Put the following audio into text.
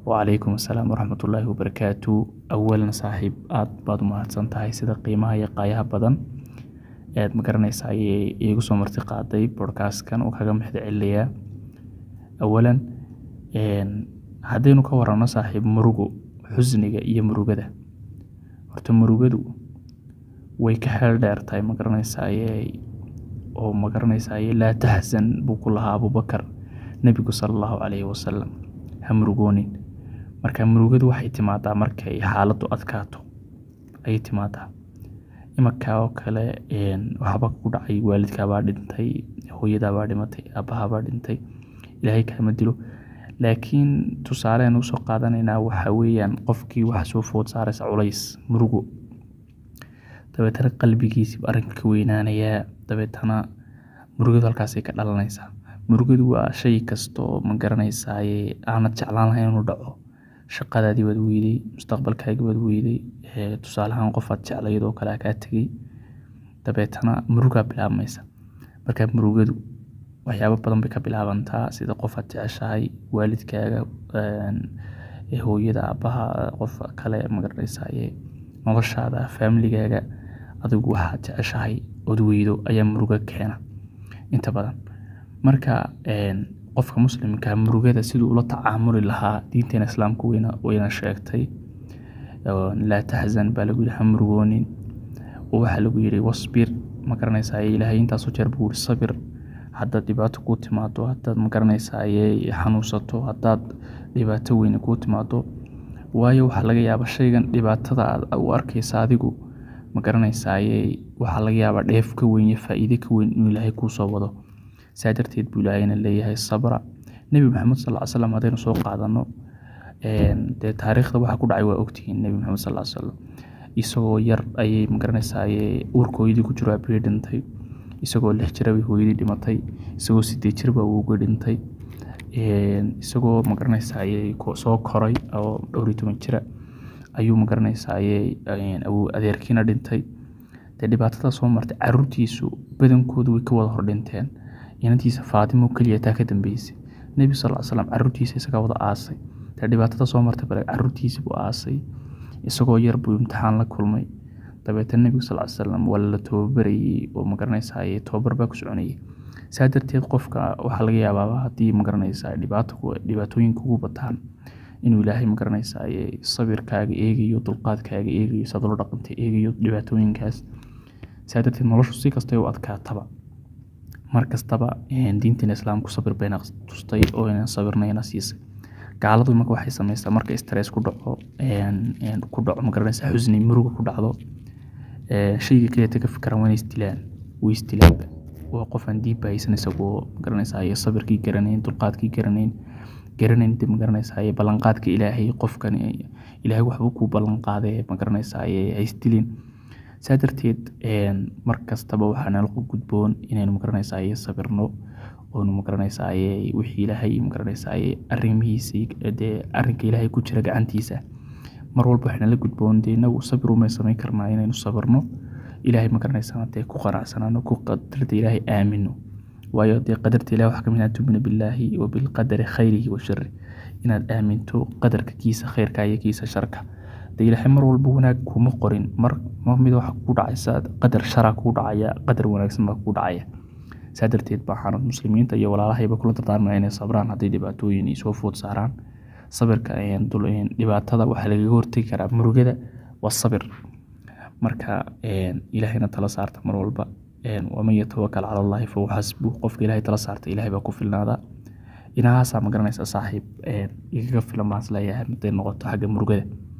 wacalaykum assalaam waraxmatullaahi wabarakaatu awalan saaxiib aad baad u mahadsan tahay sida qiimaha iyo qaayaha badan ead ma garanaysa ayay iigu soo marti qaaday bodhkaastkan oo kaga maxda celinayaa awalan haddaynu ka warano saaxiib murugo xusniga iyo murugada horta murugadu way ka xeel dheer tahay ma garanaysaye oo ma garanaysaye laa taxsan buu ku lahaa abubakar nebigu sala allahu calayhi wasalam ha murugoonin marka murugadu waxay timaadaa markay xaaladdu adkaato ayay timaadaa imankaa oo kale waxba ku dhacay waalidkaabaa dhintay hooyadaabaa dhimatay aabbahabaa dhintay ilaahay kaama dilo laakiin tusaalean usoo qaadanaynaa waxaa weeyaan qofkii waxa soo food saaraysa culays murugo dabeetana qalbigiisiiba arrinka ka weynaanayaa dabeetana murugadu halkaasay ka dhalanaysaa murugadu waa shay kasta oo ma garanaysaye aanad jeclaan lahayn inuu dhaco shaqadaadii baad weyday mustaqbalkaagii baad weyday tusaale ahaan qofaad jeclayd oo kale kaa tegey dabeetana murugaa bilaabmaysa marka murugadu waxyaabo badan bay ka bilaabantaa sida qofaad jeceshahay waalidkaaga hooyada aabbaha qof kale magaranaysaye noloshaada faamiligaaga adigu waxaad jeceshahay ood weydo ayaa murugo keena inta badan marka qofka muslimka murugada siduu ula tacaamuli lahaa diinteena islaamka wayna sheegtay laa taxzan baa lagu yihi ha murugoonin waxaa lagu yihi wasbir ma garanaysaye ilaahay intaasoo jeer buu yihi sabir haddaad dhibaato kuu timaado haddaad ma garanaysaye xanuunsato haddaad dhibaato weyne kuu timaado waayo waxaa laga yaabaa shaygan dhibaatada aad u arkaysa adigu ma garanaysaye waxaa laga yaabaa dheef ka weyn iyo faa'iide ka weyn inuu ilaahay kuu soo wado saa darteed buu ilaahayna leeyahay sabra nebi maxamed sal ly slam haddaynu soo qaadano dee taariikhda waxa ku dhacay waa ogtihiin nebi maxamed sal slam isagoo yar ayay magaranaysaye uurka hooyadii ku jiro aabihii dhintay isagoo lix jira bay hooyadii dhimatay isagoo sideed jir baa uuga dhintay isagoo magaranaysaye soo koray oo dhowr iyo toban jira ayuu magaranaysaye adeerkiina dhintay dee dhibaatada soo martay caruurtiisu badankoodu way ka wada hordhinteen inantiisa faatimo keliya taa ka dambeysay nebi sal slam caruurtiisa isagaa wada aasay dee dhibaatada soo martay bale caruurtiisi buu aasay isagoo yar buu imtixaan la kulmay dabeetana nebigu sal slam waa la tababarayey oo magaranaysaye tababar baa ku soconayay saa darteed qofka waxaa laga yaabaaba haddii magaranaysa dhibaatooyinka ugu bataan inuu ilaahay magaranaysaye sabirkaaga eegayo dulqaadkaaga eegayo saad ula dhaqantay eegayo dhibaatooyinkaas saa darteed noloshu si kastay u adkaataba mar kastaba diinteena islaamku sabir bayna tustay oo inaan sabirnayna siisay gaaladu marka waxay sameysaa marka stress ku dhaco ku dhaco magaranaysa xusni muruga ku dhacdo shayga kaleeta ka fikiraan waa inay isdilaan way isdilaanba waa qof aan diinba haysan isagoo magaranaysaye sabirkii garanayn dulqaadkii garanayn garanayn dib magaranaysaye ballanqaadka ilaahay qofkan ilaahay waxbuu kuu ballanqaadee magaranaysaye haysdilin saa darteed mar kastaba waxaa nala gudboon inaynu magaranaysaye sabirno oonu magaranaysaye wixii ilaahay magaranaysaye arrimihiisii dee arrinka ilaahay ku jira gacantiisa mar walba waxaa nala gudboon dee inagu sabir umay samayn karnaa inaynu sabirno ilaahay magaranaysaa dee ku qanacsanaano ku qadarta ilaahay aamino waayo dee qadarta ilahi waxaa kamid ah tumina billaahi wa bilqadari khayrihi wa shari inaad aaminto qadarka kiisa khayrka iyo kiisa sharka dee ilaahay mar walba wanaag kuma qorin mar mar mid waxa ku dhacaysa qadar shara kuu dhacaya qadar wanaagsan baa kuu dhacaya saa darteed baa muslimiinta iyo walaalahayba kula dardaarmaya inay sabraan hadday dhibaatooyin ay soo food saaraan sabirka dhibaatada waxaa lagaga hortegi karaa murugada waa sabir marka ilaahayna tala saarta mar walba waman yatawakal cala allahi fahuwa xasbu qofka ilahay tala saarta ilahay baa ku filnaada inahaasaa ma garanaysa saaxiib igaga filan baan isleeyahay hadday noqoto xagga murugada